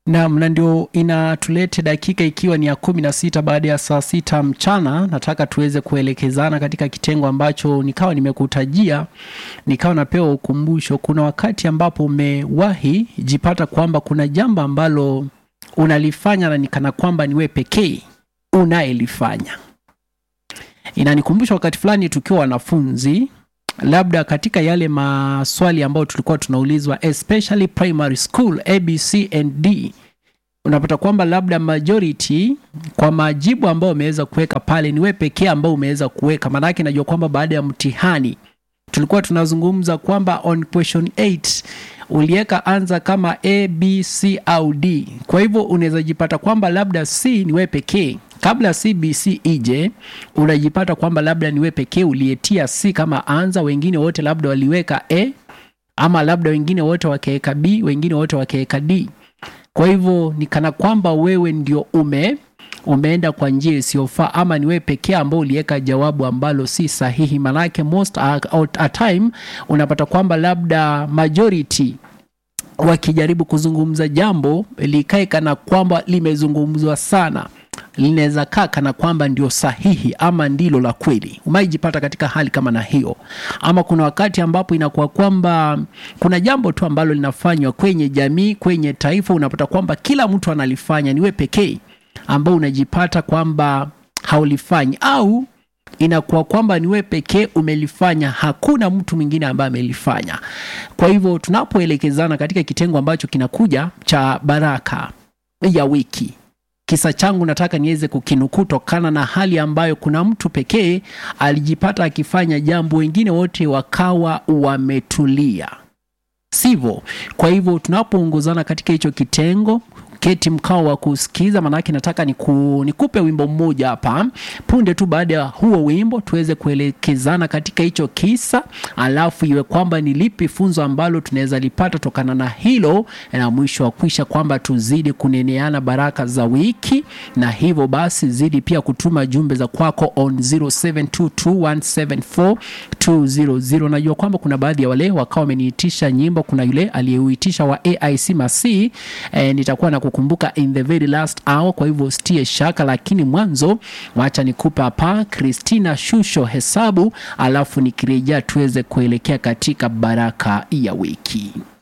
Naam, na ndio inatulete dakika ikiwa ni ya kumi na sita baada ya saa sita mchana. Nataka tuweze kuelekezana katika kitengo ambacho nikawa nimekutajia, nikawa napewa ukumbusho. Kuna wakati ambapo umewahi jipata kwamba kuna jambo ambalo unalifanya na nikana kwamba ni wewe pekee unayelifanya. Inanikumbusha wakati fulani tukiwa wanafunzi labda katika yale maswali ambayo tulikuwa tunaulizwa especially primary school abc and d unapata kwamba labda majority kwa majibu ambayo umeweza kuweka pale ni wewe pekee ambao umeweza kuweka maanake najua kwamba baada ya mtihani tulikuwa tunazungumza kwamba on question 8 uliweka anza kama a b c au d kwa hivyo unaweza jipata kwamba labda c ni wewe pekee kabla cbc ije unajipata kwamba labda ni wewe pekee uliyetia c kama anza wengine wote labda waliweka a ama labda wengine wote wakiweka b wengine wote wakiweka d kwa hivyo ni kana kwamba wewe ndio ume umeenda kwa njia isiyofaa ama ni wewe pekee ambao uliweka jawabu ambalo si sahihi manake most a, a time unapata kwamba labda majority wakijaribu kuzungumza jambo likae kana kwamba limezungumzwa sana linaweza kaa kana kwamba ndio sahihi ama ndilo la kweli umaijipata katika hali kama na hiyo ama kuna wakati ambapo inakuwa kwamba kuna jambo tu ambalo linafanywa kwenye jamii kwenye taifa unapata kwamba kila mtu analifanya niwe pekee ambao unajipata kwamba haulifanyi au inakuwa kwamba ni wewe pekee umelifanya hakuna mtu mwingine ambaye amelifanya kwa hivyo tunapoelekezana katika kitengo ambacho kinakuja cha baraka ya wiki kisa changu nataka niweze kukinukuu tokana na hali ambayo kuna mtu pekee alijipata akifanya jambo wengine wote wakawa wametulia sivyo kwa hivyo tunapoongozana katika hicho kitengo keti mkao wa kusikiza maanake nataka niku, nikupe wimbo mmoja hapa punde tu baada ya huo wimbo tuweze kuelekezana katika hicho kisa alafu iwe kwamba ni lipi funzo ambalo tunaweza lipata tokana na hilo na mwisho wa kwisha kwamba tuzidi kuneneana baraka za wiki na hivyo basi zidi pia kutuma jumbe za kwako on 0722174200 najua kwamba kuna baadhi ya wale wakawa wameniitisha nyimbo kuna yule aliyeuitisha wa aic masi e, nitakuwa na kukumbuka in the very last hour kwa hivyo stie shaka lakini mwanzo wacha nikupe hapa kristina shusho hesabu alafu nikirejea tuweze kuelekea katika baraka ya wiki